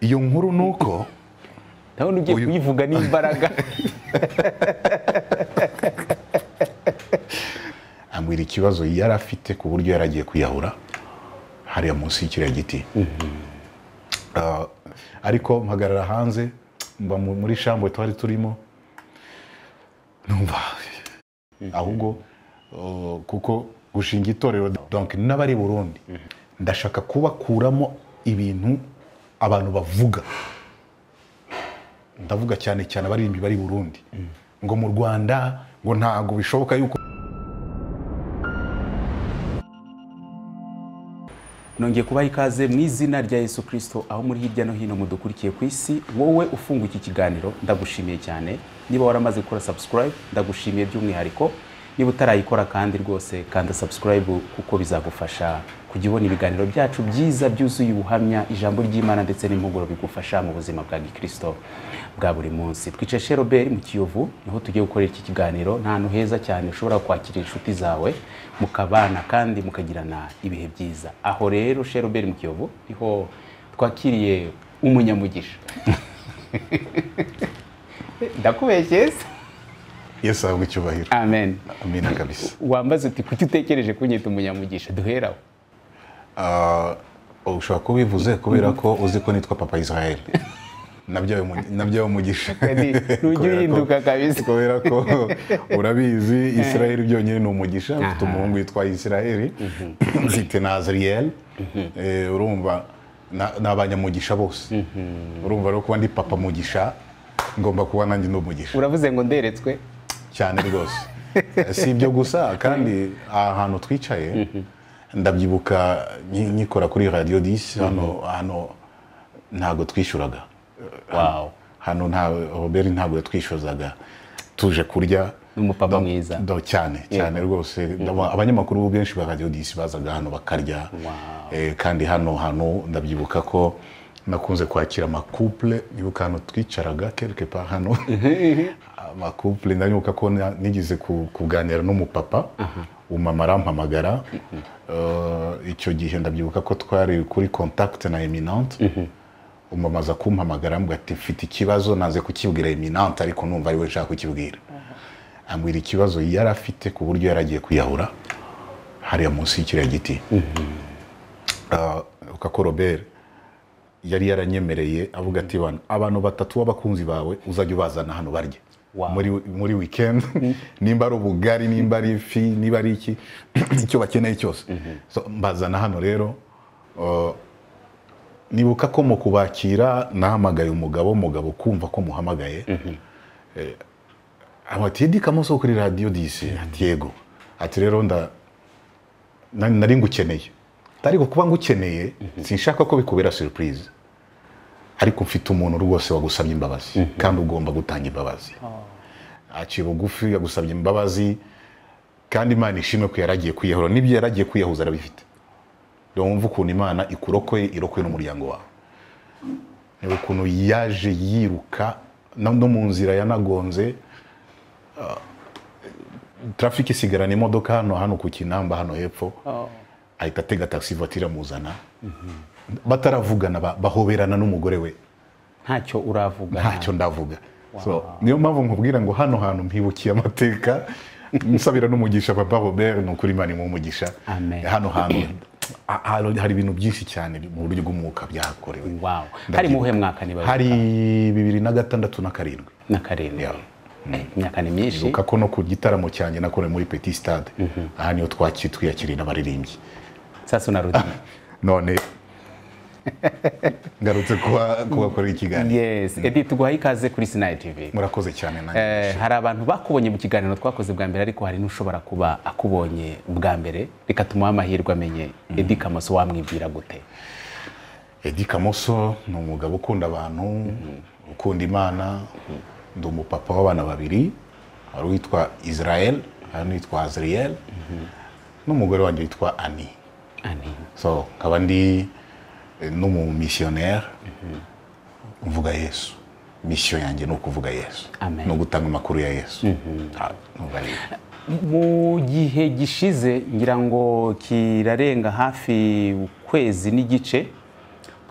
iyo nkuru ni uko nawe ugiye Uyu- kuyivuga n'imbaraga ambwira ikibazo yari afite ku buryo yari agiye kwiyahura hariya munsi y'ikiriya giti Ah, ariko mpagarara hanze mba mu- muri shambo twari turimo numva ahubwo ah, kuko gushinga itorero donc n'abari burundi ndashaka kubakuramo ibintu abantu bavuga ndavuga cyane cyane abarimbi bari burundi ngo mu rwanda ngo ntabwo bishoboka yuko nongeye kubaha ikaze mu izina rya yesu kirisito aho muri hirya no hino mudukurikiye ku isi wowe ufunga iki kiganiro ndagushimiye cyane niba waramaze gukora subscribe ndagushimiye by'umwihariko niba utarayikora kandi rwose kanda subscribe kuko bizagufasha kujya ubona ibiganiro byacu byiza byuzuye ubuhamya ijambo ry'imana ndetse n'impuguro bigufasha mu buzima bwa gikristo bwa buri munsi twicaye chez Robert mu kiyovu niho tugiye gukorera iki kiganiro nta hantu heza cyane ushobora kwakira inshuti zawe mukabana kandi mukagirana ibihe byiza aho rero chez Robert mu kiyovu niho twakiriye umunyamugisha ndakubeshyeye se yesu ahabwe icyubahiro amen amina kabisa wambaze uti kuki utekereje kunyita umunyamugisha duheraho Ah, ushobora kuba ubivuze kubera ko uzi ko nitwa papa israel nabyawe mu- nabyawe umugisha Kadi, ntujya uhinduka kabisa. kubera ko urabizi israel byonyine ni umugisha mfite Aha. umuhungu witwa israel mfite na azriel Eh, urumva na- ni abanyamugisha bose urumva rero kuba ndi papa mugisha ngomba kuba nanjye ndi umugisha uravuze ngo nderetswe cyane rwose si ibyo gusa kandi aha hantu twicaye ndabyibuka nki- nkikora kuri radiyo disi hano hano ntabwo twishyuraga Wow. hano nta robert ntabwo yatwishyuzaga tuje kurya n'umupapa Do- mwiza do- cyane cyane rwose Ndaba- abanyamakuru benshi ba radiyo disi bazaga hano bakarya Eh, kandi hano hantu ndabyibuka ko nakunze kwakira amakupule nibuka hano twicaraga quelque part hano amakupule ndabyibuka ko na- nigeze ku- kuganira n'umupapa umumama arampamagara Eh, icyo gihe ndabyibuka ko twari kuri contact na eminante umumama aza kumpamagara ambwira ati mfite ikibazo naze kukibwira eminante ariko numva ari we nshaka kukibwira ambwira ikibazo yari afite ku buryo yari agiye kwiyahura hariya munsi y'ikiriya giti Ah, uka ko robert yari yaranyemereye avuga ati "Bana, abantu batatu b'abakunzi bawe uzajya ubazana hano barye Wow. muri, muri weekend nimba ari ubugari nimba ari ifi niba ari iki icyo bakeneye cyose so, mbazana hano rero ah, nibuka ko mu kubakira nahamagaye umugabo umugabo kumva ko muhamagaye amatiye kamunsi wo kuri radiyo disi ati yego ati rero nda na- nari ngukeneye ariko kuba ngukeneye sinshaka ko bikubera surprise ariko mfite umuntu rwose wagusabye imbabazi kandi ugomba gutanga imbabazi aciye bugufi yagusabye imbabazi kandi imana ishimwe ko yaragiye kwiyahura n'ibyo yaragiye kwiyahuza arabifite wumva ukuntu imana ikurokoye irokoye n'umuryango wawe ni ukuntu yaje yiruka no no mu nzira yanagonze traffic isigarana imodoka hano hano ku kinamba hano hepfo ahita atega taxi voiture amuzana bataravugana ba- bahoberana n'umugore we ntacyo uravuga ntacyo ndavuga so niyo mpamvu nkubwira ngo hano hantu mpibukiye amateka nsabira n'umugisha papa Robert ni ukuri imana imumugisha Amen. hano hantu ha- ha- hari ibintu byinshi cyane mu buryo bw'umwuka byahakorewe wow Ndabyibuka. hari mu buhe mwaka niba hari bibiri na gatandatu na karindwi na karindwi Yeah. Eh, imyaka ni myinshi Ibuka ko no ku gitaramo cyanjye nakorewe muri Petit Stade aha niho twakiri twiyakiriye n'abaririmbyi sasu na rudi none ngarutse kuba- kubakorera ikiganiro yes edi tuguhaye ikaze kuri sinayi tv murakoze cyane nanjye Eh, hari abantu bakubonye mu kiganiro twakoze bwa mbere ariko hari n'ushobora kuba akubonye bwa mbere reka tumuhe amahirwe amenye edi kamoso wamwibwira gute Eddy Kamoso ni umugabo ukunda abantu ukunda imana ndi umupapa w'abana babiri hari uwitwa Israel hari n'uwitwa Azriel n'umugore wanjye witwa Annie ani so nkaba ndi eh, n'umumisiyoneri mvuga yesu misiyo yanjye ni ukuvuga yesu Amen. ni ugutanga amakuru ya yesu Ah, numva ari- mu gihe gishize ngira ngo kirarenga hafi ukwezi n'igice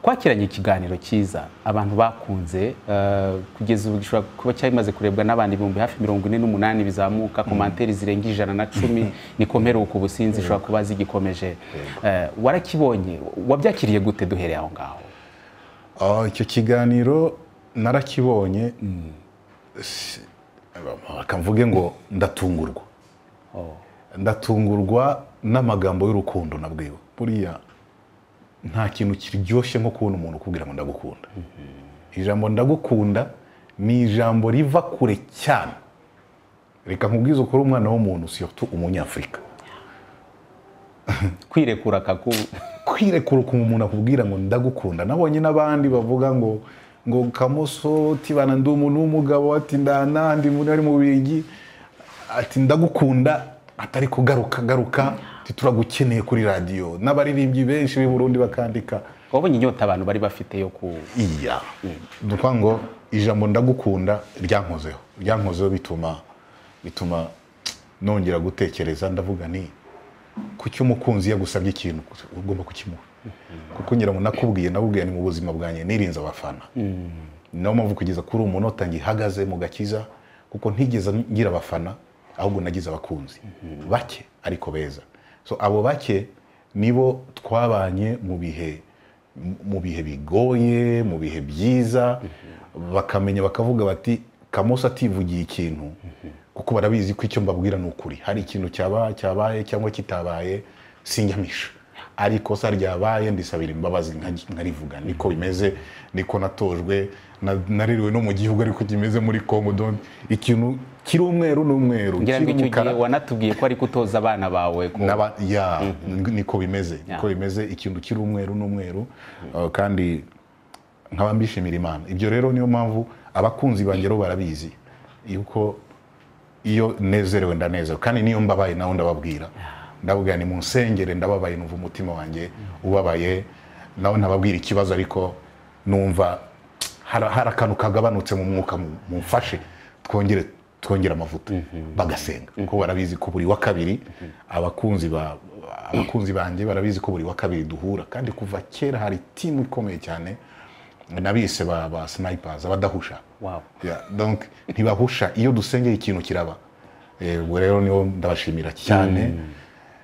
twakiranye ikiganiro cyiza abantu bakunze eh, kugeza ubu gishobora kuba cyamaze kurebwa n'abantu ibihumbi hafi mirongo ine n'umunani bizamuka komantere zirenga ijana na cumi niko mperuka ubusinzi zishobora kuba zigikomeje Eh, warakibonye wabyakiriye gute duhereye aho ngaho Ah, icyo kiganiro narakibonye si- reka mvuge ngo ndatungurwa ndatungurwa n'amagambo y'urukundo nabwiwe buriya nta kintu kiryoshye nko kubona umuntu ukubwira ngo ndagukunda ijambo ndagukunda ni ijambo riva kure cyane reka nkubwize ukuri umwana w'umuntu siyotu umunyafurika kwirekura kaku kwirekura ukuntu umuntu akubwira ngo ndagukunda nabonye n'abandi bavuga ngo ngo kamoso tibana ndi umuntu w'umugabo ati ndanandi muri ari mu bigi ati ndagukunda atari kugaruka garuka ati turagukeneye kuri radiyo n'abaririmbyi benshi b'i Burundi bakandika wabonye inyota abantu bari bafite yo ku iya dukwa ngo ijambo ndagukunda ryankozeho ryankozeho bituma bituma nongera gutekereza ndavuga ni kuki umukunzi yagusabye ikintu ugomba kukimuha kuko ngira ngo nakubwiye nakubwiye ni mu buzima bwanjye nirinze abafana ni nayo mpamvu kugeza kuri uwo munota ngihagaze mu gakiza kuko ntigeze ngira abafana ahubwo nagize abakunzi bake ariko beza so abo bake nibo twabanye mu bihe mu bihe bigoye mu bihe byiza bakamenya bakavuga bati kamosa ativugiye ikintu kuko barabizi ko icyo mbabwira ni ukuri hari ikintu cyaba cyabaye cyangwa kitabaye sinjyamisha ari ikosa ryabaye ndisabira imbabazi nka- nkarivuga niko bimeze niko natojwe na- naririwe no mu gihugu ariko kimeze muri congo donc ikintu kiri umweru ni umweru ngira ngo kiri icyo umukara gihe wanatubwiye ko ari gutoza abana bawe ko n'aba ya niko bimeze niko bimeze ikintu kiri umweru n'umweru uh, kandi nkaba mbishimira imana ibyo rero niyo mpamvu abakunzi banjye rero barabizi yuko iyo nezerewe ndanezerewe kandi niyo mbabaye nawe ndababwira ndababwira ni munsengere ndababaye numva umutima wanjye ubabaye nawe ntababwira ikibazo ariko numva hari hari akantu kagabanutse mu mwuka mu- mumfashe twongere twongere amavuta bagasenga kuko barabizi ko buri wa kabiri abakunzi ba abakunzi banjye barabizi ko buri wa kabiri duhura kandi kuva kera hari timu ikomeye cyane nabise ba ba snipazi abadahusha wow. Yeah, donc ntibahusha iyo dusengeye ikintu kiraba Eh, ubwo rero nibo ndabashimira cyane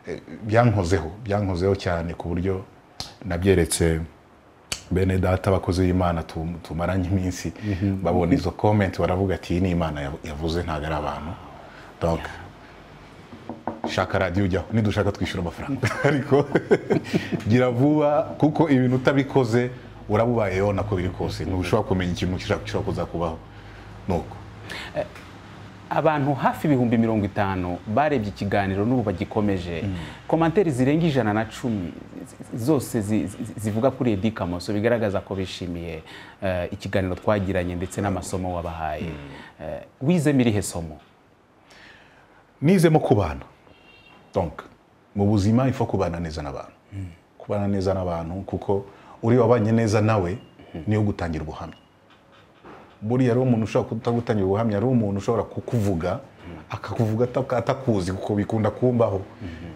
Eh, byankozeho byankozeho cyane ku buryo nabyeretse bene data abakozi b'imana tum- tumaranye iminsi babona izo comment baravuga ati iyi ni imana yav- yavuze ntabwo ari abantu donc shaka radiyo ujyaho nidushaka twishyura amafaranga ariko gira vuba kuko ibintu utabikoze uraba ubayeho nako biri kose ntushobora kumenya ikintu gishobora gishobora kuzakubaho nuko abantu hafi ibihumbi mirongo itanu barebye ikiganiro n'ubu bagikomeje komanteri zirenga ijana na cumi z- zose zi- zi- zivuga kuri edi kamoso bigaragaza ko bishimiye eh, ikiganiro twagiranye ndetse n'amasomo wabahaye Eh, wizemo irihe somo nizemo kubana donc mu buzima ifo kubana neza n'abantu kubana neza n'abantu kuko uri wabanye neza nawe niyo gutangira ubuhamya buriya rero umuntu ushobora kutagutangira ubuhamya ari umuntu ushobora kukuvuga akakuvuga ataka- atakuzi kuko bikunda kumbaho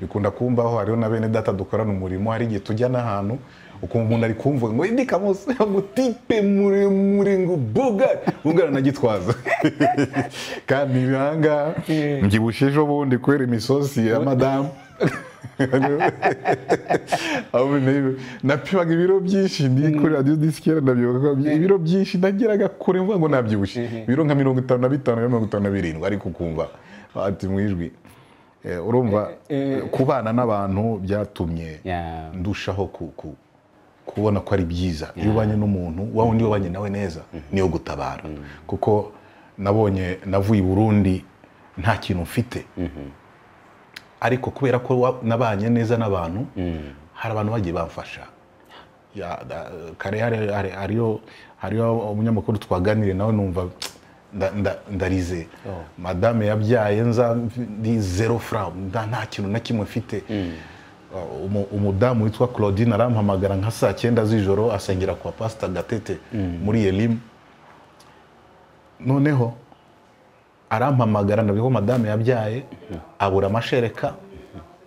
bikunda kumbaho hariho na bene data dukorana umurimo hari igihe tujya n'ahantu ukumva umuntu ari kumvuga ngo indi kamusi ngo tipe muremure ngo buga bugana na gitwaza kandi biranga mbyibushye ejo bundi kubera imisozi ya madamu aho binteye- napimaga ibiro byinshi ndi kuri radiyo disikera ndabyibuka ko ibiro byinshi nageraga kure mvuga ngo nabyibushye ibiro nka mirongo itanu na bitanu na mirongo itanu na birindwi ariko ukumva ati mu ijwi Eh, urumva kubana n'abantu byatumye Yeah. ndushaho ku- ku- kubona ko ari byiza iyo ubanye n'umuntu wa wundi wabanye nawe neza niyo gutabara kuko nabonye navuye i burundi nta kintu mfite ariko kubera ko wa- nabanye neza n'abantu hari abantu bagiye bamfasha Ya, da- kare hari- hari- hariyo hariyo umunyamakuru twaganire nawe numva nda- nda- ndarize madame yabyaye nza ndi zero fra nta nta kintu na kimwe mfite Uh, umu- umudamu witwa claudine arampamagara nka saa cyenda z'ijoro asengera kwa pasita gatete muri elimu noneho arampamagara ndavuga ko madame yabyaye abura amashereka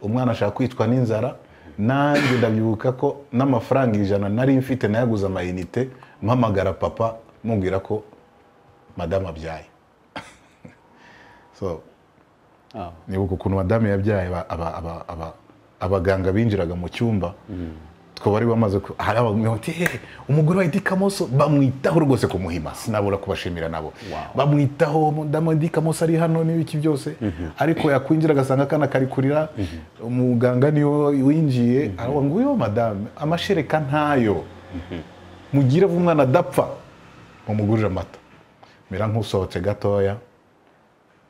umwana ashaka kwitwa n'inzara nanjye ndabyibuka ko n'amafaranga ijana nari mfite nayaguze amayinite mpamagara papa mubwira ko madamu abyaye so Ah. nibuka ukuntu madamu yabyaye aba- aba- aba- aba- abaganga binjiraga mu cyumba twaba ari bamaze ku- hari abaganga bati he umugore wa Eddy Kamoso bamwitaho rwose kumuhima sinabura kubashimira nabo Wow. bamwitaho madamu Eddy Kamoso ari hano n'ibiki byose ariko yakwinjira agasanga akana kari kurira umuganga niwe winjiye aravuga ngo uyu madamu amashereka ntayo mugire vuba umwana adapfa mumugurire amata mera nk'usohotse gatoya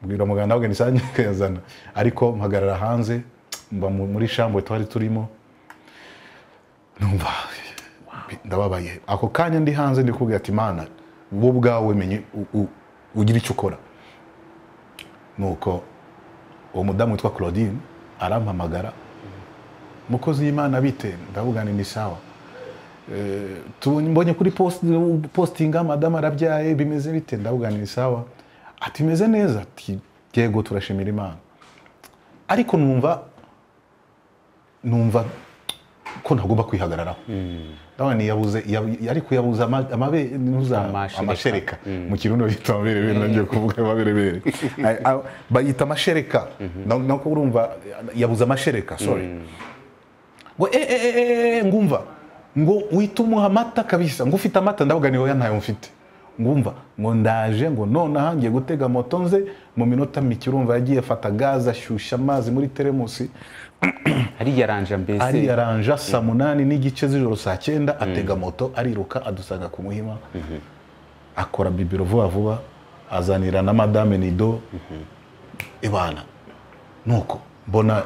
mbwira muganga ahubwo nisange kuyazana ariko mpagarara hanze mba mu- muri shambo twari turimo numva ndababaye ako kanya ndi hanze ndi kubwira ati mana wowe ubwawe menye u- u- ugira icyo ukora nuko uwo mudamu witwa claudine arampamagara mukozi y'imana bite ndavugana ni sawa Eh, tubonye mbonye kuri post- postinga madamu arabyaye bimeze bite ndavugana ni sawa ati meze neza ati yego turashimira imana ariko numva numva ko ntagomba kwihagararaho ndabona ni yabuze yab- ariko yabuze ama- amabere ntuza- Amashereka. amashereka mu kirundo bayita amaberebere nanjye kuvuga amaberebere Ay- ay- bayita amashereka Na- nako urumva yabuze amashereka sorry ngo e e e e ngumva ngo uhita umuha amata kabisa ngo ufite amata ndavuga ni wowe ntayo mfite ngumva ngo ndaje ngo nonaha ngiye gutega moto nze mu minota mike urumva yagiye afata gaze ashyushya amazi muri teremusi hariya ranja mbese ariyaranja saa munani n'igice z'ijoro saa cyenda atega moto ariruka adusanga ku muhima akora bibiro vuba vuba azanira na madame nido ibana nuko mbona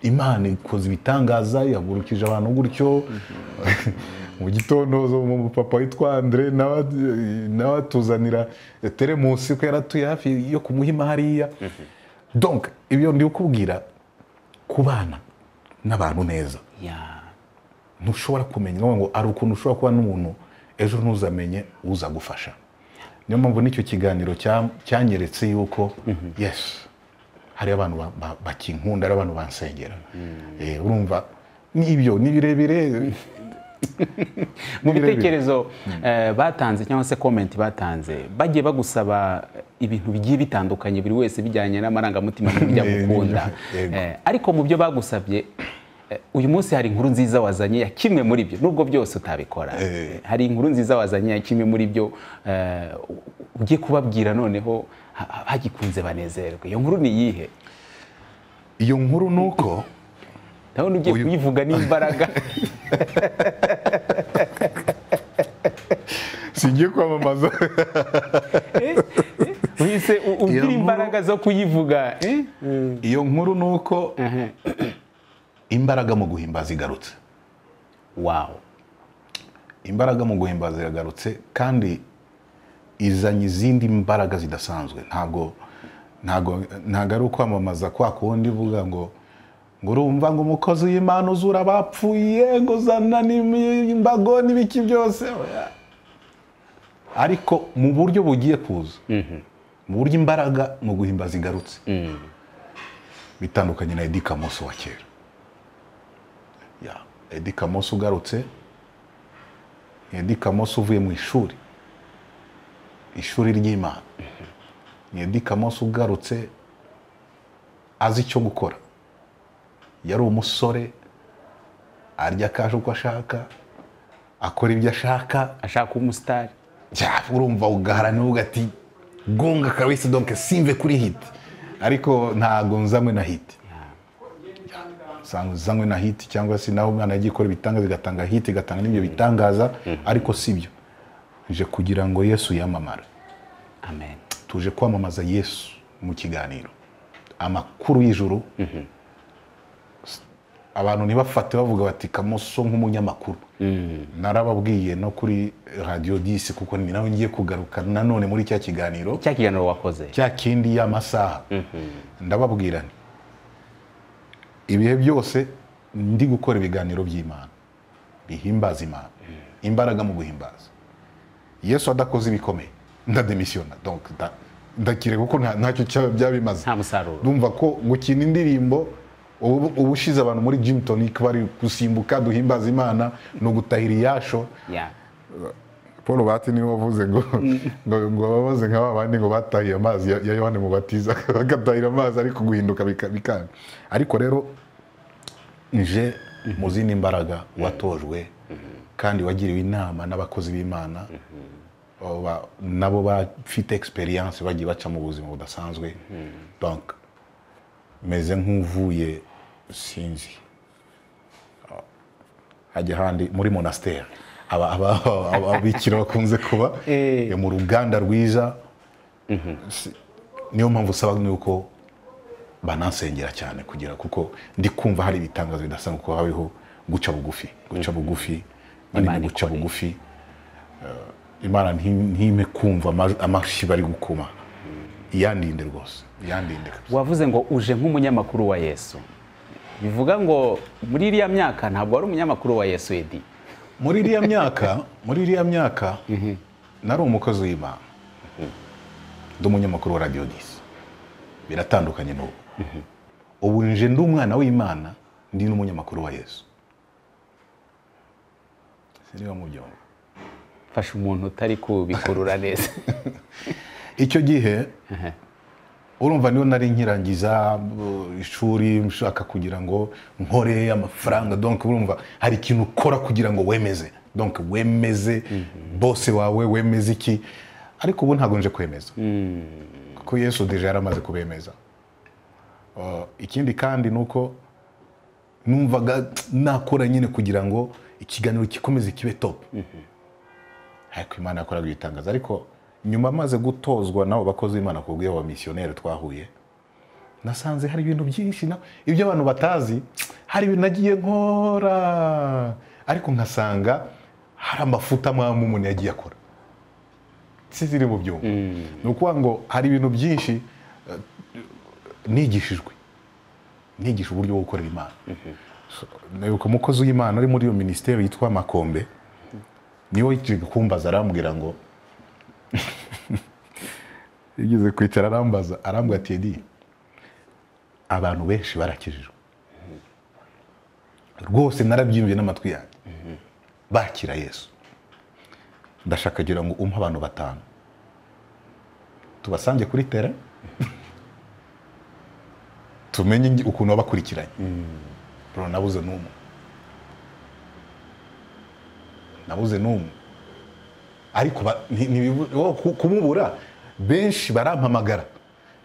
imana ikoze ibitangaza yahagurukije abantu gutyo mu gitondo zo- mu papa witwa andre nawe nawe atuzanira teremusi ko yaratuye hafi yo ku muhima hariya donc ibyo ndi kukubwira kubana n'abantu neza Ya. ntushobora kumenya ngo ngo hari ukuntu ushobora kuba n'umuntu ejo ntuzamenye uza gufasha niyo mpamvu n'icyo kiganiro cya- cyanyeretse yuko yes hari abantu ba- ba- bakinkunda hari abantu bansengera Eh, urumva n'ibyo ni birebire Ni mu birebire. bitekerezo eh, batanze cyangwa se komenti batanze bagiye bagusaba ibintu bigiye bitandukanye buri wese bijyanye n'amarangamutima n'uburyo Ni- ni- agukunda yego. Eh, ariko mu byo bagusabye eh, uyu munsi hari inkuru nziza wazanye ya kimwe muri byo nubwo byose utabikora Eh. hari inkuru nziza wazanye ya kimwe muri byo eh, ugiye kubabwira noneho ha- ha- hagikunze banezerwe iyo nkuru ni iyihe iyo nkuru ni uko ndabona ugiye Uyu- kuyivuga n'imbaraga singiye kwamamaza uhise u- ugira nkuru- imbaraga zo kuyivuga eh? iyo nkuru ni uko imbaraga mu guhimbaza igarutse wow imbaraga mu guhimbaza yagarutse kandi izanye izindi mbaraga zidasanzwe ntabwo ntabwo ntabwo ari ukwamamaza kwa kundi uvuga ngo ngo urumva ngo umukozi w'imana uzura abapfuye ngo uzana n'imbago n'ibiki byose oya. ariko mu buryo bugiye kuza mu buryo imbaraga mu guhimbaza igarutse bitandukanye na Eddy Kamoso wa kera Ya, Eddy Kamoso ugarutse ni Eddy Kamoso uvuye mu ishuri ishuri ry'imana ni Eddy Kamoso ugarutse azi icyo gukora yari umusore arya akaje uko ashaka akora ibyo ashaka ashaka umusitari Ja, urumva ugaharanira uvuga ati gonga kabisa donc simve kuri hiti ariko ntago nzanywe na hiti Nsanzwe nzanywe na hiti cyangwa se nawe umwana yagiye ikora ibitangaza igatanga hiti igatanga n'ibyo bitangaza ariko si byo nje kugira ngo yesu yamamare amen tuje kwamamaza yesu mu kiganiro amakuru y'ijuru abantu ntibafate bavuga bati kamoso nk'umunyamakuru narababwiye no kuri radiyo disi kuko ni nawe ngiye kugaruka nanone muri cya kiganiro cya kiganiro wakoze cya kindi y'amasaha ndababwira nti ibihe byose ndi gukora ibiganiro by'imana bihimbaza imana imbaraga mu guhimbaza yesu adakoze ibikomeye ndademisiyona donc nda- ndakire kuko nta- ntacyo cyaba byabimaze nta musaruro ndumva ko gukina indirimbo ubu ubu ushize abantu muri gym tonic bari gusimbuka duhimbaza imana ni ugutahira iyasho Yeah. paul bati niwe wavuze ngo ngo ngo ababaze nka ba bandi ngo batahiye amazi ya ya yohani mubatiza bagatahira amazi ariko guhinduka bika- bikanga ariko rero nje mu zindi mbaraga watojwe kandi wagiriwe inama n'abakozi b'imana abo ba- nabo bafite experience bagiye baca mu buzima budasanzwe donc meze nk'uvuye sinzi hajya ahandi muri monasteri aba- aba- aba- aba- ababikira bakunze kuba Eh. mu ruganda rwiza Si- niyo mpamvu usaba nuko banansengera cyane kugira kuko ndi kumva hari ibitangazo bidasanzwe kuko habaho guca bugufi guca bugufi manini Imana guca ikore. bugufi Eh, imana nti- ntime kumva ama- amashyi bari gukuma iyandinde rwose iyandinde kabisa. wavuze ngo uje nk'umunyamakuru wa yesu bivuga ngo muri iriya myaka ntabwo wari umunyamakuru wa yesu edi muri iriya myaka muri iriya myaka nari umukozi w'imana ndi umunyamakuru wa radiyo disi biratandukanye n'ubu ubu nje ndi umwana w'imana ndi n'umunyamakuru wa yesu siniba mu byombi mfasha umuntu utari kubikurura neza icyo gihe urumva niyo nari nkirangiza uh, ishuri nshaka kugira ngo nkore amafaranga donc urumva hari ikintu ukora kugira ngo wemeze donc wemeze bose wawe wemeze iki ariko ubu ntabwo nje kwemeza kuko yesu deja yaramaze kubemeza Uh, ikindi kandi ni uko numvaga nakora nyine kugira ngo ikiganiro gikomeze kibe top ariko imana yakoraga ibitangaza ariko nyuma maze gutozwa n'abo bakozi b'imana ku bw'iyo bamisiyoneri twahuye nasanze hari ibintu byinshi na ibyo abantu batazi hari ibintu nagiye nkora ariko nkasanga hari amafuta amwe umuntu yagiye akora siziri mu byuma ni ukuvuga ngo hari ibintu byinshi eh, nigishijwe nigisha uburyo bwo gukorera imana nibuka umukozi w'imana uri muri iyo minisiteri yitwa makombe niwe yigiye kumbaza arambwira ngo yigeze kwicara arambaza arambwira ati edi abantu benshi barakijijwe rwose narabyiyumviye n'amatwi yanjye bakira yesu ndashaka kugira ngo umpe abantu batanu tubasange kuri tera tumenye ingi- ukuntu babakurikiranye bro nabuze n'umwe nabuze n'umwe ariko ba- nti- ntibibu- wo ku- kumubura benshi barampamagara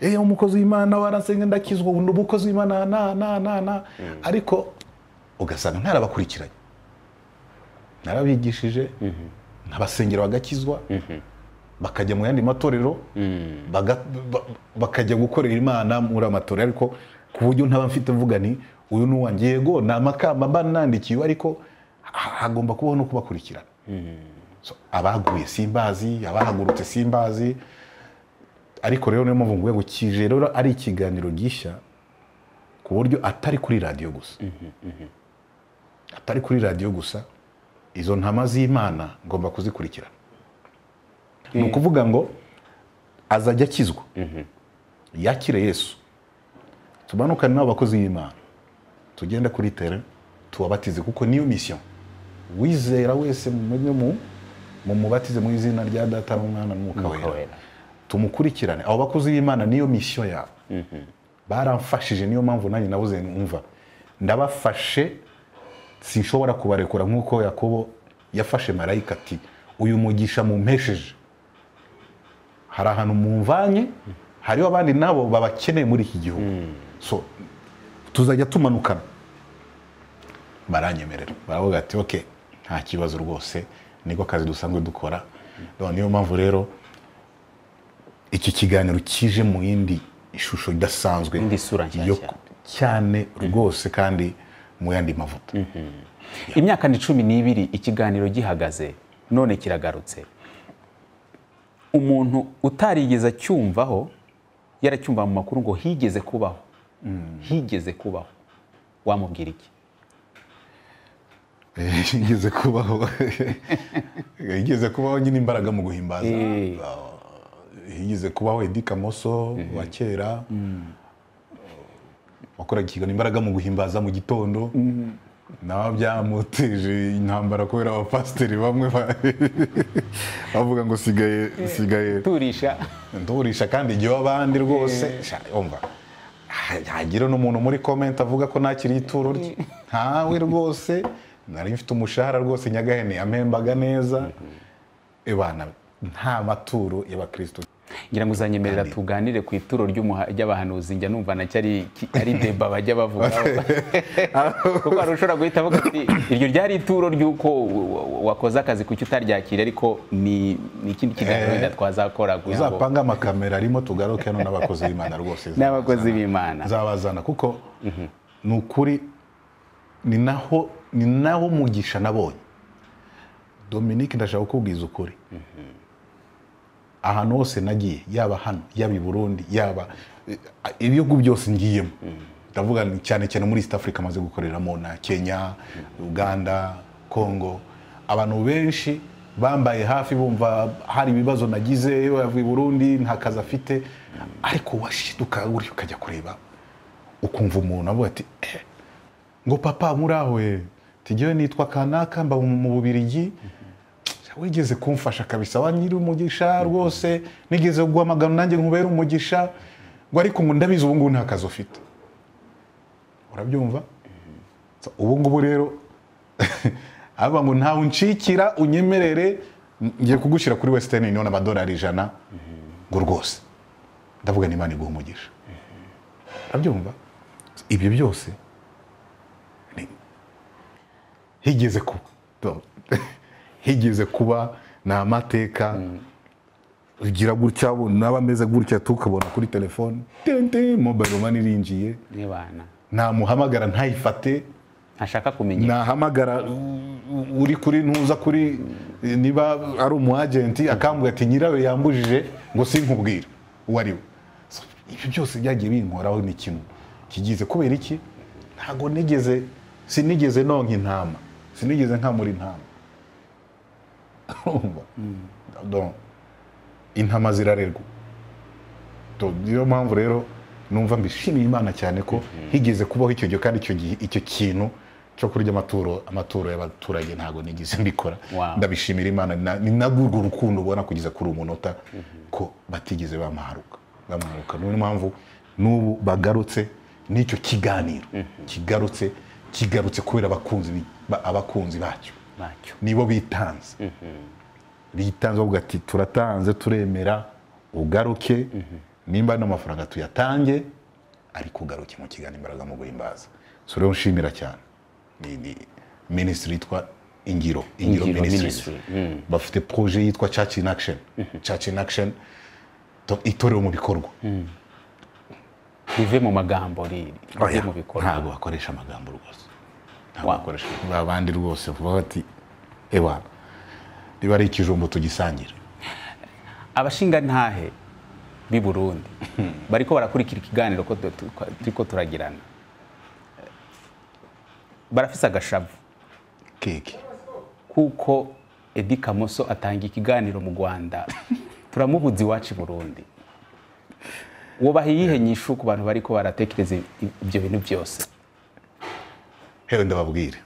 eyo umukozi w'imana warasenga ndakizwa ubu ni umukozi w'imana na na na na ariko ugasanga ntarabakurikiranye narabigishije nkabasengera bagakizwa bakajya mu yandi matorero baga- ba- bakajya gukorera imana muri amatorero ariko ku buryo ntaba mfite mvuga ni uyu ni uwanjye yego ni amakamba mba nandikiwe ariko ha- hagomba kubaho no kubakurikirana So, abaguye simbazi abahagurutse simbazi ariko rero niyo mpamvu nguye ngo kije rero ari ikiganiro gishya ku buryo atari kuri radiyo gusa atari kuri radiyo gusa izo ntama z'imana ngomba kuzikurikirana ni ukuvuga ngo azajya akizwa yakire yesu tumanukane n'abakozi b'imana tugende kuri tere tubabatize kuko niyo misiyo wizera wese mujye mu mumubatize mu izina rya data n'umwana n'umwuka Mwuka wera Wera. tumukurikirane abo bakozi b'imana niyo misiyo yabo baramfashije niyo mpamvu nanjye nabuze numva ndabafashe sinshobora kubarekura nk'uko yakobo yafashe marayika ati uyu mugisha mumpesheje hari ahantu mumvanye hariho abandi nabo babakeneye muri iki gihugu so tuzajya tumanukana baranyemerera baravuga ati ok nta kibazo rwose niko kazi dusanzwe dukora None niyo mpamvu rero iki kiganiro kije mu yindi ishusho idasanzwe Indi sura nshyashya. yo- cyane rwose kandi mu yandi mavuta imyaka ni cumi n'ibiri ikiganiro gihagaze none kiragarutse umuntu utarigeze acyumvaho yaracyumva mu makuru ngo higeze kubaho higeze kubaho wamubwira iki igeze kubaho igeze kubaho nyine imbaraga mu guhimbaza Eh. Ah, igeze kubaho edi kamoso wa kera wakoraga ikigano imbaraga mu guhimbaza mu gitondo nawe byamuteje intambara kubera abapasiteri bamwe ba- bavuga ngo sigaye sigaye turisha ndurisha kandi igihe abandi rwose sha, umva hagira n'umuntu muri komenti avuga ko ntakiri ituro rye ntawe rwose nari mfite umushahara rwose nyagahene yamembaga neza ebana nta maturo y'abakristo ngira ngo uzanyemerera tuganire ku ituro ry'umuha- ry'abahanuzi njya numva nacyo ari ki- ari deba bajya bavuga kuko hari ushobora guhita avuga ati iryo ryari ituro ry'uko w- w- wakoze akazi kuki utaryakira ariko ni ni ikindi kiganiro Eh, wenda twazakora kugira ngo uzapanga amakamera arimo tugaruke hano n'abakozi b'imana rwose n'abakozi b'imana nzabazana kuko ni ukuri ni naho ni naho umugisha nabonye dominike ndashaka kukubwiza ukuri ahantu hose nagiye yaba hano yaba i burundi yaba eh, ibihugu byose ngiyemo ndavuga ni cyane cyane muri east africa amaze gukoreramo na kenya uganda congo abantu benshi bambaye hafi bumva hari ibibazo nagize yavuye i burundi nta kazi afite ariko washiduka uri ukajya kureba ukumva umuntu avuga ati "Eh, ngo papa muri aho he tujyewe nitwa kanaka mba mu bubirigi wigeze kumfasha kabisa wa nyiri umugisha rwose nigeze guhamagara nanjye nkubere umugisha ngo ariko ngo ndabizi ubu ngubu nta kazi ufite urabyumva So, ubu ngubu rero aba ngo ntawe unshikira unyemerere ngiye kugushyira kuri western union amadolari ijana ngo rwose ndavuga n'imana iguha umugisha urabyumva ibyo byose ni- higeze kuba higeze kuba ni amateka ugira gutya naba ameze gutya tukabona kuri telefone tente mobile money irinjiye n'ibana namuhamagara ntayifate ntashaka kumenya nahamagara u- u- uri kuri ntuza kuri eh, niba ari umu agenti akambwira ati nyirawe yambujije ngo sinkubwira uwo ari we So, ibyo byose byagiye binkoraho ni kimwe kigize kubera iki ntago nigeze sinigeze nonka intama sinigeze nkamura intama Urumva? Donc, intama zirarerwa To- niyo mpamvu rero numva mbishimiye imana cyane ko higeze kubaho icyo gihe kandi icyo gihe icyo kintu cyo kurya amaturo amaturo y'abaturage ntabwo nigeze mbikora Wow. ndabishimira imana na- ni narwo rukundo ubona kugeza kuri uyu munota ko batigeze bamaharuka bamaharuka niyo mpamvu n'ubu bagarutse n'icyo kiganiro kigarutse kigarutse kubera abakunzi bi- ba- abakunzi bacyo bacyo nibo bitanze bitanze bavuga ati turatanze turemera ugaruke nimba n'amafaranga tuyatange ariko ugaruke mu kiganiro imbaraga mu guhimbaza so rero nshimira cyane ni ni minisitiri yitwa ingiro ingiro Ingiro minisitiri bafite proje yitwa church in action church in action to- itorero mu bikorwa rive mu magambo ri- rive Oya, mu bikorwa ntabwo bakoresha amagambo rwose ntabwo Wa- bakoresha abandi rwose vuba bati ewa niba ari ikijumbo tugisangira abashingantahe b'i burundi bariko barakurikira ikiganiro ko tu- tu- turiko turagirana barafise agashavu keke kuko edi kamoso atanga ikiganiro mu rwanda turamubuza iwacu i burundi wubaha iyihe nyishu ku bantu bariko baratekereza i- ibyo bintu byose hewe ndababwire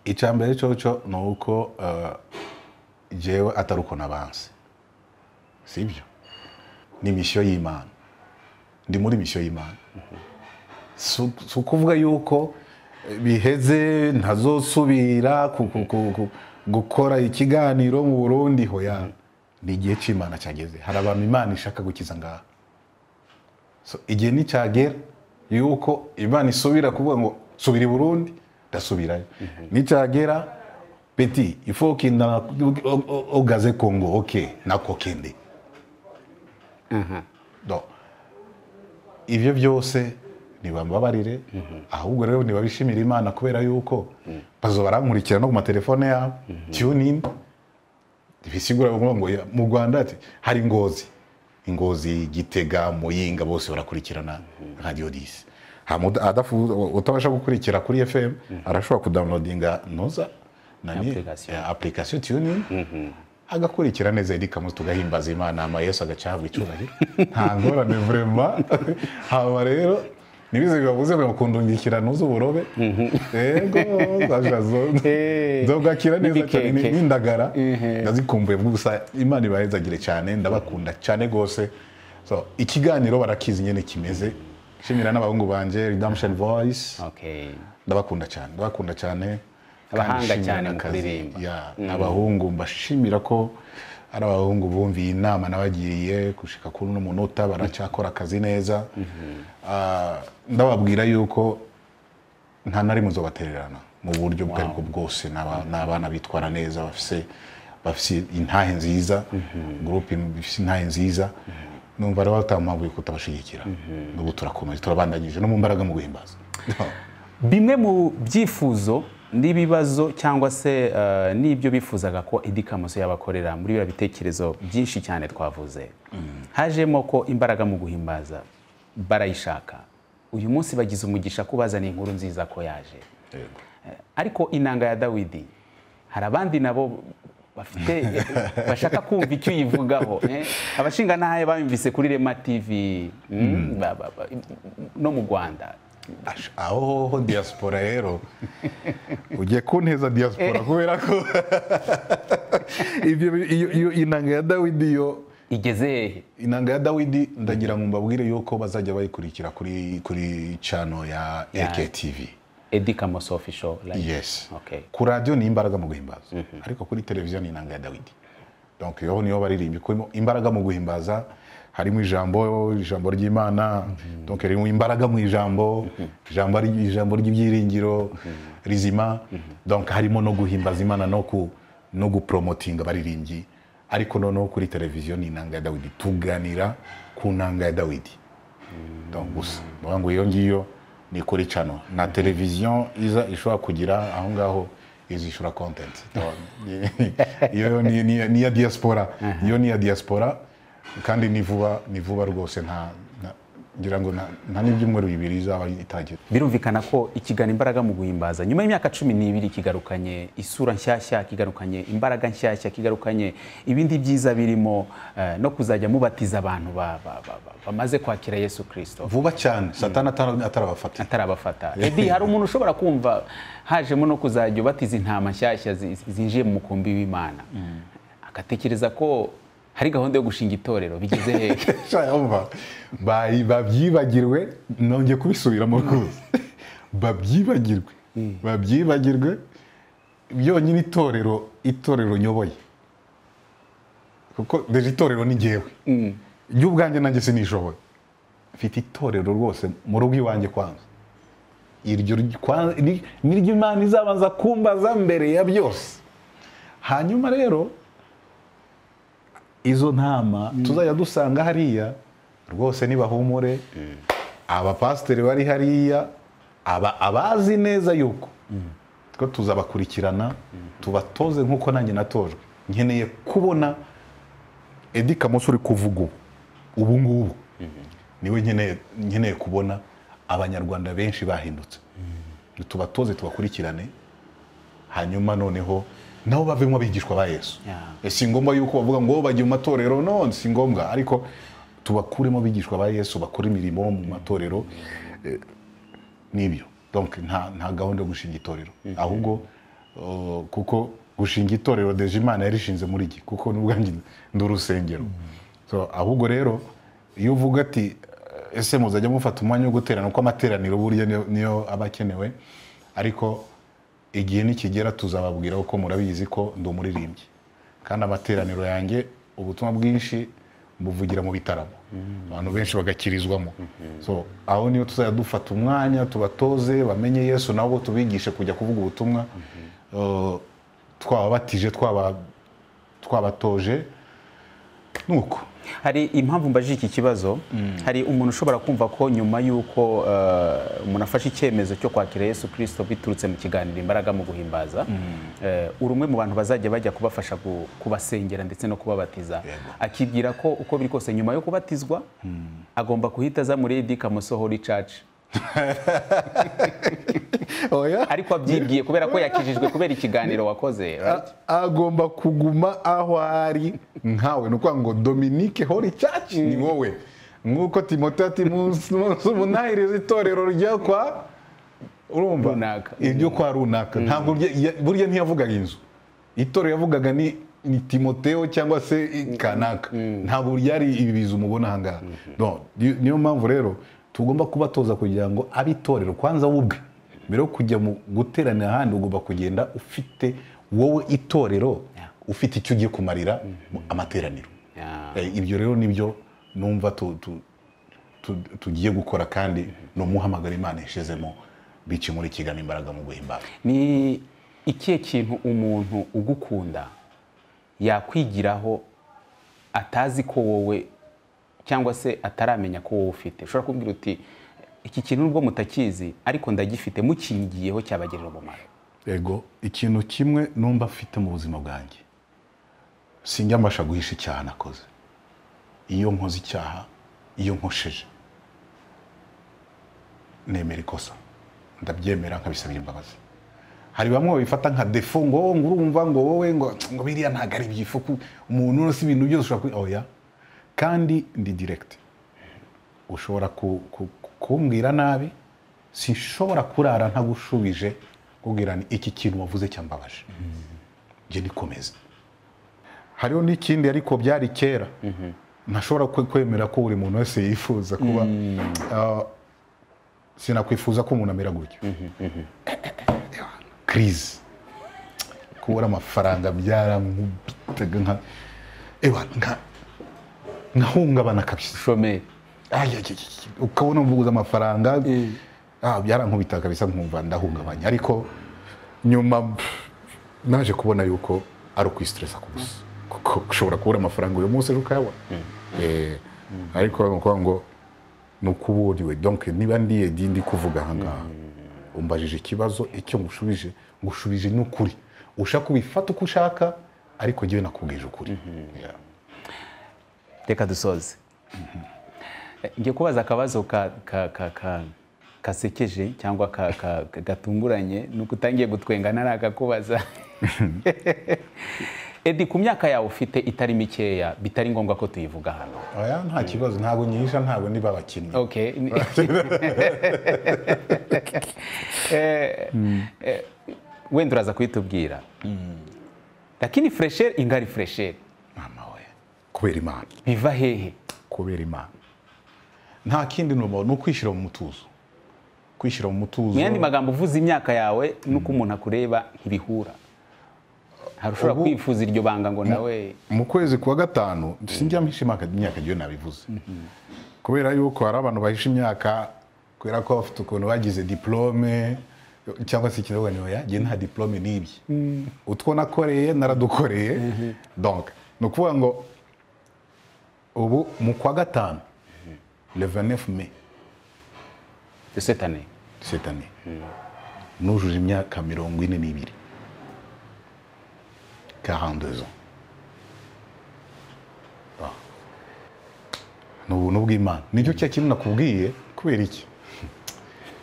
icya mbere cyoco ni uko eh, jewe atari uko nabanze si byo ni mishyo y'imana ndi muri mishyo y'imana si si ukuvuga yuko eh, biheze ntazosubira ku- ku- ku- ku- gukora ikiganiro mu burundi hoya ni igihe cy'imana cyageze hari abantu imana ishaka gukiza ngaha So, igihe nicyagera yuko imana isubira kuvuga ngo subira i burundi ndasubirayo nicyagera peti ifokinda ogaze kongo oke nako kende Do. ibyo byose nibambabarire ahubwo rero nibabishimira imana kubera yuko bazo barankurikira no ku matelefone yabo tunin bisigura bavuga ngo "Ya, mu rwanda ati hari ingozi ingozi gitega muyinga bose barakurikirana radiyo disi Hamu- adafu- utabasha gukurikira kuri fm arashobora kudownloadinga noza nani Application. ya, application tunin agakurikira neza Eric Kamoso tugahimbaza Imana ama Yesu agacahabwa icyubahiro nta ngorane vrema haba rero ntibize bibabuze ngo kundungikira ntuz'uburobe yego zashazo zogakira neza cyane ni- N'ibikeke. n'indagara Ehe. ndazikumbuye gusa imana ibahezagire cyane ndabakunda cyane rwose So, ikiganiro barakizi nyine kimeze nshimira n'abahungu banjye redemption voice okay ndabakunda cyane ndabakunda cyane Abahanga kandi nshimira cyane mu n'akazi. kuririmba. Yeah, n'abahungu mbashimira ko ari abahungu bumviye inama nabagiriye gushika kuri uno munota baracyakora akazi neza Ah, ndababwira yuko nta na rimwe uzobatererana mu buryo ubwo aribwo bwose ni aba- ni abana bitwara neza bafise bafise intahe nziza gurupe ifite intahe nziza numva rero batamabuye kutabashyigikira n'ubu turakomeza turabandanyije no mu mbaraga mu guhimbaza bimwe mu byifuzo n'ibibazo cyangwa se eh, n'ibyo bifuzaga ko Eddy Kamoso yabakorera muri biriya bitekerezo byinshi cyane twavuze hajemo ko imbaraga mu guhimbaza barayishaka uyu munsi bagize umugisha kubazana inkuru nziza ko yaje Yego. Eh, ariko inanga ya dawidi hari abandi nabo bafite eh, bashaka kumva icyo uyivugaho eh. abashinga ntahe bamvise kuri rema tv mm, ba- ba- ba- no mu rwanda Ash- aho hoho diaspora rero ugiye kunteza diaspora kubera ko ibyo bi- iyo- iyo inanga ya dawidi yo igeze hehe inanga ya dawidi ndagira ngo mbabwire yuko bazajya bayikurikira kuri kuri cano ya ektv Eddy Kamoso official like yes okay ku radiyo ni imbaraga mu guhimbaza ariko kuri televiziyo ni inanga ya dawidi donc yoho niyo baririmba ikubimo imbaraga mu guhimbaza harimo ijambo ijambo ry'imana donc harimo imbaraga mu ijambo ijambo ari- ijambo ry'ibyiringiro rizima donc harimo no guhimbaza imana no ku no gupromotinga abaririmbyi ariko noneho kuri televiziyo ni inanga ya dawidi tuganira ku nanga ya dawidi donc gusa ndavuga ngo iyo ngiyo ni kuri cano na televiziyo iza ishobora kugira aho ngaho izishura kontenti iyo ni- ni ni iya diaspora iyo ni iya diaspora kandi ni vuba ni vuba rwose nta nta- ngira ngo nta- nta n'ibyumweru bibiri izaba itangira birumvikana ko ikigana imbaraga mu guhimbaza nyuma y'imyaka cumi n'ibiri kigarukanye isura nshyashya kigarukanye imbaraga nshyashya kigarukanye ibindi byiza birimo eh, no kuzajya mubatiza abantu ba- ba- ba- ba- bamaze kwakira yesu kirisito vuba cyane satani atara- atarabafatira atarabafata edi hari umuntu ushobora kumva hajemo no kuzajya ubatiza intama nshyashya zi- zinjiye mu mukumbi w'imana agatekereza ko hari gahunda yo gushinga itorero bigeze hehe Shayumva babyibagirwe nongeye kubisubiramo rwose babyibagirwe babyibagirwe byonyine itorero itorero nyoboye kuko deje itorero ni njyewe ry'ubwanjye nanjye sinishoboye mfite itorero rwose mu rugo iwanjye kwanza iryo ry- kwa- ni- niryo imana izabanza kumbaza mbere ya byose hanyuma rero izo ntama tuzajya dusanga hariya rwose nibahumure abapasiteri bari hariya aba abazi neza yuko ko tuzabakurikirana tubatoze nk'uko nanjye natojwe nkeneye kubona Eddy Kamoso uri kuvuga ubu ubu ngubu niwe nkeneye nkeneye kubona abanyarwanda benshi bahindutse tubatoze tubakurikirane hanyuma noneho nabo bavemo abigishwa ba yesu Yeah. si ngombwa yuko bavuga ngo bajya mu matorero no si ngombwa ariko tubakuremo abigishwa ba yesu bakora imirimo mu matorero eh, nibyo donc nta, nta gahunda yo gushinga itorero ahubwo uh, kuko gushinga itorero deje imana yarishinze muri iki kuko n'ubwanjye ndi urusengero so, ahubwo rero iyo uvuga ati eh, ese muzajya mufata umwanya wo guterana kuko amateraniro burya niyo- niyo aba akenewe ariko igihe nikigera tuzababwira uko murabizi ko ndi umuririmbyi kandi amateraniro yanjye ubutumwa bwinshi mbuvugira mu bitaramo abantu benshi bagakirizwamo so aho niyo tuzajya dufata umwanya tubatoze bamenye yesu nabo tubigishe kujya kuvuga ubutumwa Uh, twababatije twaba- twabatoje nuko hari impamvu mbajije iki kibazo hari umuntu ushobora kumva ko nyuma y'uko eh, umuntu afashe icyemezo cyo kwakira yesu kirisito biturutse mu kiganiro imbaraga mu guhimbaza eh, uri umwe mu bantu bazajya bajya kubafasha gu- kubasengera ndetse no kubabatiza Yego. akibwira ko uko biri kose nyuma yo kubatizwa agomba guhita aza muri Eddy Kamoso Holy Church oya ariko abyibwiye kubera ko yakijijwe kubera ikiganiro wakoze right? agomba kuguma aho ari nkawe ni ukuvuga ngo dominike hori cyaci ni wowe nk'uko timote ati munsi munsi umunahiriza itorero ryo kwa urumva Runaka. iryo kwa runaka ntabwo rye- ya- burya ntiyavugaga inzu itorero yavugaga ni ni timoteo cyangwa se i- kanaka ntabwo ryari ibi bizu mubona aha ngaha Bon, ni- niyo mpamvu rero tugomba kubatoza kugira ngo abe itorero kwanza wowe ubwe mbere yo kujya mu guteranira ahandi ugomba kugenda ufite wowe itorero ufite icyo ugiye kumarira mu- amateraniro Yeah. Eh, ibyo rero nibyo numva tu- tu- tu- tugiye gukora kandi ni umuhamagaro imana yashizemo bici muri kigana imbaraga mu guhimbara ni ikihe kintu umuntu ugukunda yakwigiraho atazi ko wowe cyangwa se ataramenya ko wowe ufite ushobora kubwira uti iki kintu nubwo mutakizi ariko ndagifite mukingiyeho cyabagerera umumaro ego ikintu kimwe numva mfite mu buzima bwanjye sinjya mbasha guhisha icyaha nakoze iyo nkoze icyaha iyo nkosheje nemera ikosa ndabyemera nkabisabira imbabazi hari bamwe babifata nka defo ngo "Oh, ngo urumva ngo wowe ngo ngo biriya ntabwo ari ibyifu ku- umuntu urose ibintu byose ushobora kubi oya kandi ndi diregiti ushobora ku- ku- kumbwira nabi sinshobora kurara ntagushubije kubwira ni iki kintu wavuze cyambabaje njye nikomeze hariho n'ikindi ariko byari kera ntashobora kwe- kwemera ko buri muntu wese yifuza kuba Ah, sinakwifuza ko umuntu amera gutya kirizi kubura amafaranga byaramubitaga nka ewa nka- nkahungabana kabisa shomeri Ay, ay, ay, ay. ukabona mvuguza amafaranga Ah, byarankubita kabisa nkumva ndahungabanya ariko nyuma pff, naje kubona yuko ari ukwistresa ku busa kuko ushobora kubura amafaranga uyu munsi ejo ukayabona Eh, ariko ni ukuvuga ngo ni uko uba uriwe donc niba ndiye ndi ndi kuvuga aha ngaha umbajije ikibazo icyo ngushubije ngushubije n'ukuri ushaka ubifata uko ushaka ariko njyewe nakubwije ukuri Yeah. reka dusoze ngiye kubaza akabazo ka- ka- ka- ka- kasekeje cyangwa ka- ka- ka- gatunguranye nuko utangiye gutwenga narakakubaza edi ku myaka yawe ufite itari mikeya bitari ngombwa ko tuyivuga hano Oya, nta kibazo ntabwo nyihisha ntabwo niba abakinnyi okay Eh, eh, wenda uraza kuyitubwira lakini furesheri ingari furesheri mama we kubera imana biva hehe kubera imana nta kindi numva ni ukwishyira mu mutuzo kwishyira mu mutuzo mu yandi magambo uvuze imyaka yawe nuko umuntu akureba ntibihura hari ushobora Ubu- kwifuza iryo banga ngo nawe mu kwezi kwa gatanu sinjya mpisha imyaka imyaka igihe nabivuze kubera yuko hari abantu bahisha imyaka kubera ko bafite ukuntu bagize diplome cyangwa se ikirahuri niba yagiye nta diplome n'ibye utwo nakoreye naradukoreye donc ni ukuvuga ngo ubu mu kwa gatanu le 29 mai dusetane cette année nujuje imyaka mirongo ine n'ibiri 42 ans Ah. ni ubuntu bw'imana nicyo cya kintu nakubwiye kubera iki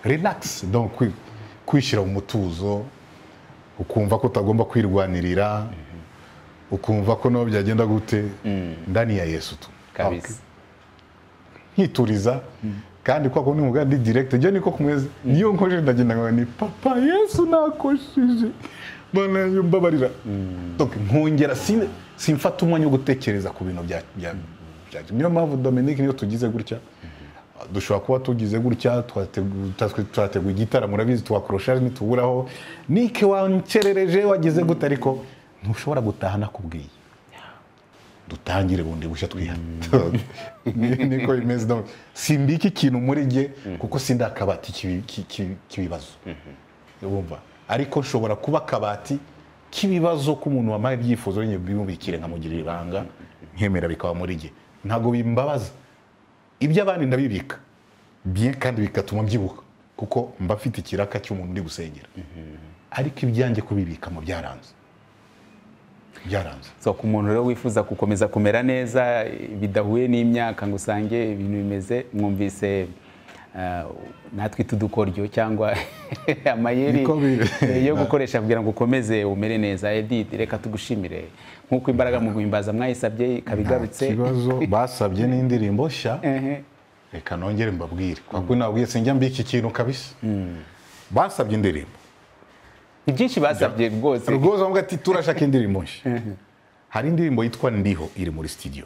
relax donc kwi- kwishyira mu mutuzo ukumva ko utagomba kwirwanirira ukumva ko naho byagenda gute ndani ya yesu tu kabisa nkituriza kandi kwa kundi muga ndi direct njye niko kumwezi niyo nkoje ndagenda nkaba ni papa yesu nakoshije mana yanjye mbabarira donc nkongera sin- simfata umwanya wo gutekereza ku bintu bya bya- bya- niyo mpamvu Dominic niyo tugize gutya dushobora kuba tugize gutya twategu- tatwe- twateguye igitaramo murabizi tuwakorosha ntituburaho nike wancerereje wagize gute ariko ntushobora gutaha nakubwiye dutangire bundi bushya twihana Ni- niko bimeze donc simbika ikintu muri jye kuko sindi akabati k'ibi- ki- ki- k'ibibazo urumva ariko nshobora kuba akabati k'ibibazo k'umuntu wamaye ibyifuzo nyine bimubikire nkamugirira ibanga nkemera bikaba muri jye ntabwo bimbabaza iby'abandi ndabibika bien kandi bigatuma mbyibuka kuko mba mfite ikiraka cy'umuntu uri gusengera ariko ibyanjye kubibikamo byaranze byaranze so ku muntu rero wifuza gukomeza kumera neza bidahuye n'imyaka ngo usange ibintu bimeze mwumvise eh, natwe itudukoryo cyangwa amayeri Niko biri. eh, yo gukoresha kugira ngo ukomeze umere neza edith reka tugushimire nk'uko imbaraga mu guhimbaza mwayisabye ikaba igarutse ikibazo basabye n'indirimbo nshya Ehe. reka nongere mbabwire kwa kuri nababwiye sinjya mbi iki kintu kabisa basabye indirimbo ni byinshi basabye rwose rwose bavuga ati turashaka indirimbo nshya hari indirimbo yitwa ndiho iri muri studio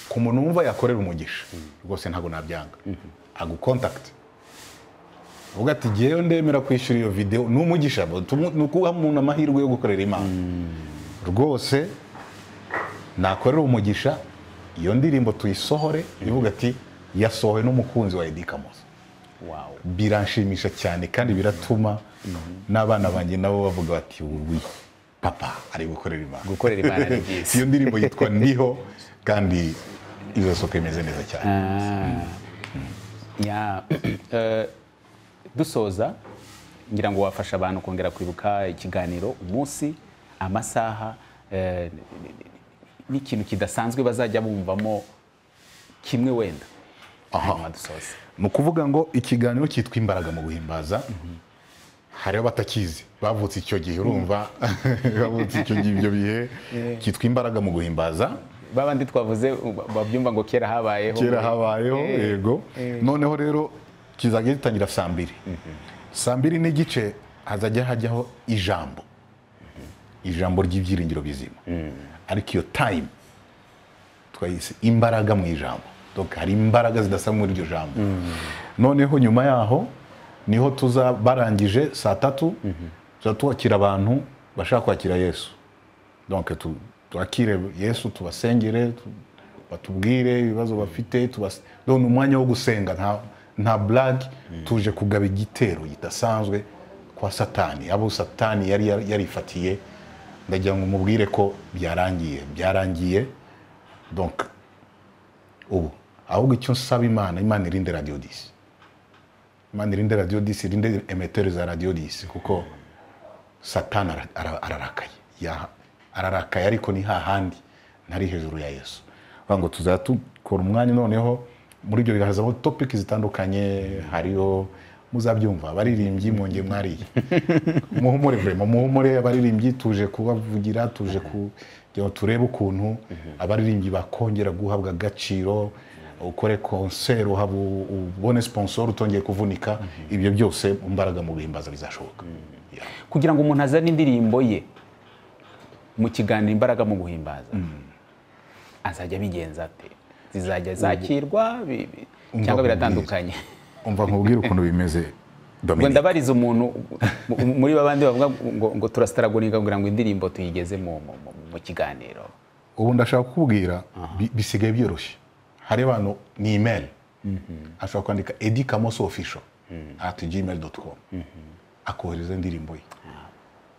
ku muntu wumva yakorera umugisha rwose ntabwo nabyanga agukontakita avuga ati ngewe ndemera kwishyura iyo videwo ni umugisha tumu- ni ukuha umuntu amahirwe yo gukorera imana rwose nakorera umugisha iyo ndirimbo tuyisohore ivuga ati yasohowe n'umukunzi wa edi kamoso Wow. biranshimisha cyane kandi biratuma n'abana banjye nabo bavuga bati uwi papa ari gukorera imana Gukorera Imana ni byiza. iyo ndirimbo yitwa ndiho kandi izasohoka imeze neza cyane Ya, eh, dusoza ngira ngo wafasha abantu kongera kwibuka ikiganiro umunsi amasaha eh, n'ikintu kidasanzwe bazajya bumvamo kimwe wenda hanyuma dusoze ni ukuvuga ngo ikiganiro cyitwa imbaraga mu guhimbaza hariho abatakizi bavutse icyo gihe urumva bavutse icyo gihe ibyo bihe cyitwa imbaraga mu guhimbaza babandi twavuze u- babyumva ngo kera habayeho kera habayeho yego noneho rero kizajya gitangira saa mbiri saa mbiri n'igice hazajya hajyaho ijambo ijambo ry'ibyiringiro bizima ariko iyo tayimu twayise imbaraga mu ijambo donc hari imbaraga zidasa muri iryo jambo noneho nyuma yaho niho tuza barangije saa tatu tuza twakira abantu bashaka kwakira yesu donc tu- twakire yesu tubasengere tu- batubwire ibibazo bafite tubas- donc ni umwanya wo gusenga nta, nta blague tuje kugaba igitero kidasanzwe kwa satani abo satani yari yari- yarifatiye ndagira ngo mubwire ko byarangiye byarangiye donc ubu ahubwo icyo nsaba imana imana irinde radiyo disi imana irinde radiyo disi irinde emeteri za radiyo disi kuko satani ara- ara- ararakaye Ya- ararakaye ariko ni hahandi ntari hejuru ya yesu Bavuga ngo tuzajya dukora umwanya noneho muri ibyo bihe hazamo topiki zitandukanye hariho muzabyumva abaririmbyi mwongeye mwariye muhumure vrema muhumure abaririmbyi tuje kubavugira tuje kugira ngo turebe ukuntu abaririmbyi bakongera guhabwa agaciro ukore konseri uhaba u- ubone sponsor utongeye kuvunika ibyo byose mu mbaraga mu guhimbaza bizashoboka Yeah. kugira ngo umuntu azane indirimbo ye mu kiganiro imbaraga mu guhimbaza azajya abigenza ate zizajya zakirwa bi- bi- Umva cyangwa nkubwire. biratandukanye umva nkubwire ukuntu bimeze ngo Dominic. ndabariza umuntu mu- muri babandi bavuga ngo, ngo turasitaraguringa kugira ngo indirimbo tuyigeze mu, mu, mu, mu kiganiro ubu ndashaka kukubwira bi- bisigaye byoroshye hari abantu ni imeri ashobora kwandika edi kamoso ofisho ati gmail doti komu akohereza indirimbo ye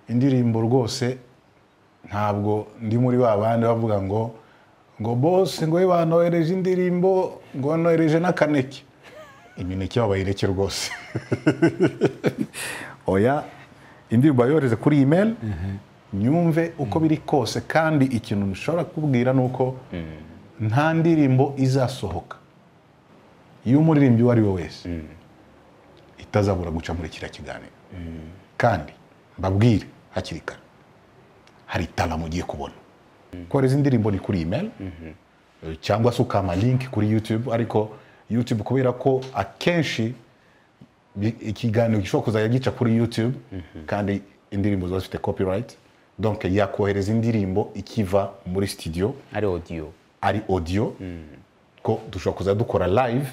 indirimbo rwose ntabwo ndi muri ba bandi bavuga ngo ngo bose ngo we banohereje indirimbo ngo banohereje n'akaneke imineke babayireke rwose oya indirimbo yohereze kuri email nyumve uko biri kose kandi ikintu nshobora kubwira ni uko nta ndirimbo izasohoka y'umuririmbyi uwo ari we wese itazabura guca muri kiriya kiganiro kandi mbabwire hakiri kare hari tala mugiye kubona kohereza indirimbo ni kuri email Eh, cyangwa se ukama link kuri youtube ariko youtube kubera ko akenshi bi- ikiganiro gishobora kuzajya gica kuri youtube kandi indirimbo ziba zifite copyright donc yakohereza indirimbo ikiva muri studio ari audio ari audio ko dushobora kuzajya dukora live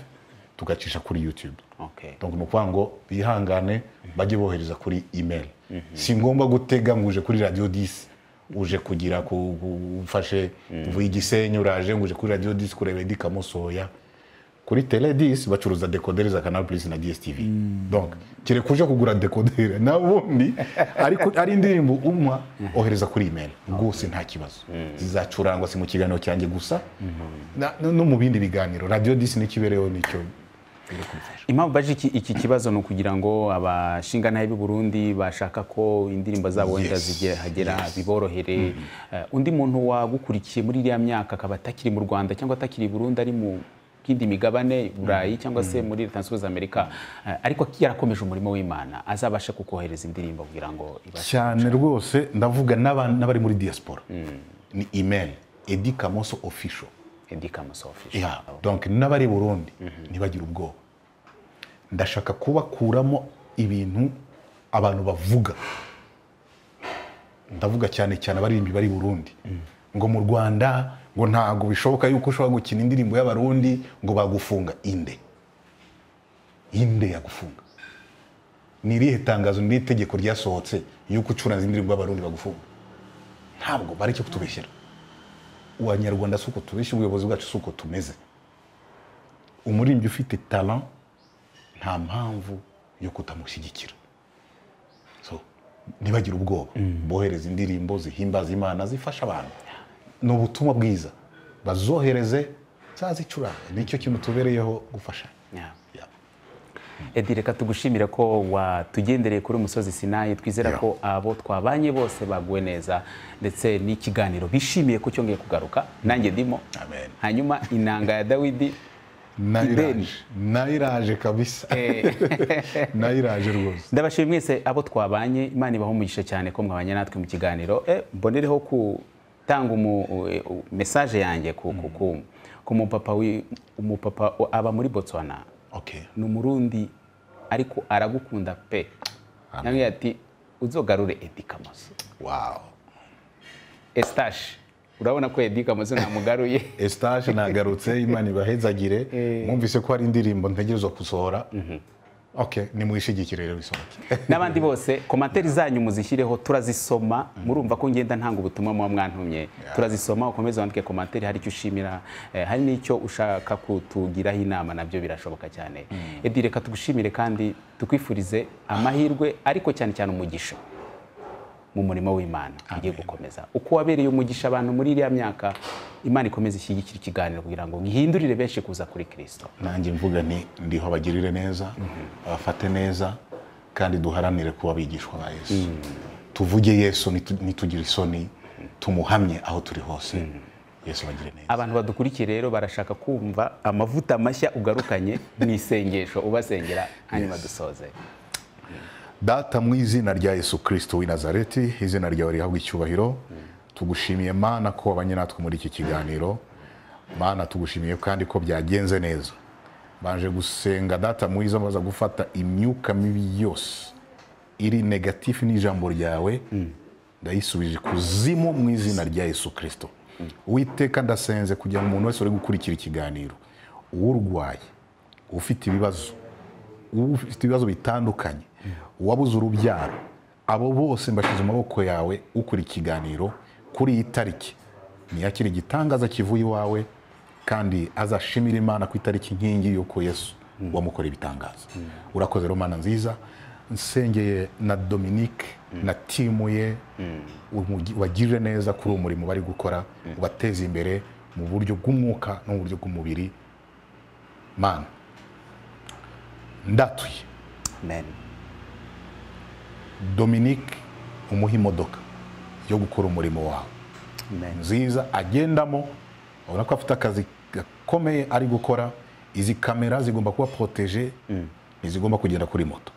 tugacisha kuri youtube okay. donc ni ukuvuga ngo bihangane bajye bohereza kuri email si ngombwa gutega ngo uje kuri radiyo disi uje kugira ku- ku- ufashe uvuye igisenyi uraje ngo uje kuri radiyo disi kureba edi kamusoya kuri tele disi bacuruza dekoderi za canal plus na dstv donc kereka uje kugura dekoderi na ubundi ariko ari indirimbo umwa ohereza kuri email rwose nta kibazo zizacurangwa si mu kiganiro cyanjye gusa na- no no mu bindi biganiro radiyo disi n'ikibereho nicyo biri kubifasha impamvu baje iki, iki kibazo ni ukugira ngo abashingantahe b'i Burundi bashaka ko indirimbo zabo wenda Yes, zigera yes. biborohere Eh, undi muntu wagukurikiye muri iriya myaka akaba atakiri mu rwanda cyangwa atakiri i burundi ari mu kindi migabane burayi cyangwa se muri leta zunze ubumwe za amerika Eh, ariko yarakomeje umurimo w'imana azabasha kukohereza indirimbo kugira ngo ibashe cyane rwose ndavuga n'aba- n'abari muri diaspora ni email edi kamoso official edikamoso official yeah. donc n'abari burundi ntibagire ubwoba ndashaka kubakuramo ibintu abantu bavuga ndavuga cyane cyane abaririmbyi bari i burundi ngo mu rwanda ngo ntabwo bishoboka yuko ushobora gukina indirimbo y'abarundi ngo bagufunga inde inde yagufunga ni irihe tangazo ni irihe tegeko ryasohotse yuko ucuranza indirimbo y'abarundi bagufunga ntabwo bareke kutubeshyera abanyarwanda si uko tubeshya ubuyobozi bwacu si uko tumeze umuririmbyi ufite talent nta mpamvu yo kutamushyigikira so ntibagire ubwoba bohereza indirimbo zihimbaza imana zifasha abantu ni ubutumwa bwiza bazohereze zazicuranga nicyo kintu tubereyeho gufasha Yeah. Edi reka tugushimire ko watugendereye kuri umusozi Sinayi twizera Yeah. ko abo twabanye bose baguwe neza ndetse n'ikiganiro bishimiye ko cyongeye kugaruka nanjye ndimo Amen. hanyuma inanga ya Dawidi Ideni. nayiraje nayiraje kabisa nayiraje rwose ndabashimye mwese abo twabanye imana ibaha umugisha cyane ko mwabanye natwe mu kiganiro Eh, mbonereho gutanga mesaje yanjye ku, ku, ku, ku mupapa wi- umupapa aba muri Botswana okay ni umurundi ariko aragukunda pe Amen. yambwiye ati uzogarure Eddy Kamoso wow Eustache urabona ko Eddy Kamoso namugaruye estage nagarutse imana ibahezagire mwumvise ko hari indirimbo ntegerezwa gusohora okay nimuyishigikire rero isohoke n'abandi bose komantere zanyu muzishyireho turazisoma murumva ko ngenda ntanga ubutumwa muba mwantumye turazisoma ukomeze wandike komantere hari icyo ushimira eh, hari n'icyo ushaka kutugiraho inama nabyo birashoboka cyane Eddy reka tugushimire kandi tukwifurize amahirwe ariko cyane cyane umugisha mu murimo w'imana ugiye gukomeza uko wabereye umugisha abantu muri iriya myaka imana ikomeze ishyigikira ikiganiro kugira ngo gihindurire benshi kuza kuri kirisito nanjye mvuga nti ndiho abagirire neza abafate neza kandi duharanire kuba abigishwa ba yesu tuvuge yesu nitu- nitugire isoni tumuhamye aho turi hose yesu abagire neza abantu badukurikiye rero barashaka kumva amavuta mashya ugarukanye mu isengesho ubasengera hanyuma dusoze data mu izina rya yesu kirisito w'i nazareti izina ryawe rihabwa icyubahiro tugushimiye mana ko wabanye natwe muri iki kiganiro mana tugushimiye kandi ko byagenze neza banje gusenga data mwiza baza gufata imyuka mibi yose iri negatifu n'ijambo ryawe ndayisubije kuzimu mu izina rya yesu kirisito witeka ndasenze kugira ngo umuntu wese uri gukurikira ikiganiro uwurwaye ufite ibibazo ufite ibibazo bitandukanye uwabuze urubyaro abo bose mbashyize amaboko yawe ukora ikiganiro kuri iyi tariki ntiyakire igitangaza kivuye iwawe kandi azashimira imana ku itariki nkingi y'uko yesu wamukoreye ibitangaza urakoze rero mana nziza nsengeye na dominique na timu ye umugi- wagirire neza kuri uwo murimo bari gukora ubateze imbere mu buryo bw'umwuka no mu buryo bw'umubiri mana ndatuye amen dominique umuha imodoka yo gukora umurimo wawe amen nziza agendamo urabona ko afite akazi gakomeye ari gukora izi kamera zigomba kuba poroteje ntizigomba kugenda kuri moto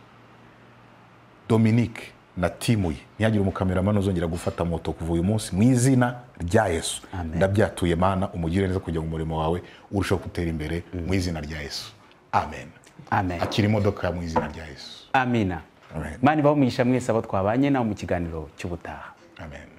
dominique na timu ye ntihagire umukameramani uzongera gufata moto kuva uyu munsi mu izina rya yesu Amen. ndabyatuye mana umugire neza kugira ngo umurimo wawe urusheho gutera imbere mu izina rya yesu amen amen akira imodoka mu izina rya yesu amina Amen. mani baho umugisha mwese abo twabanye nawe mu kiganiro cy'ubutaha amen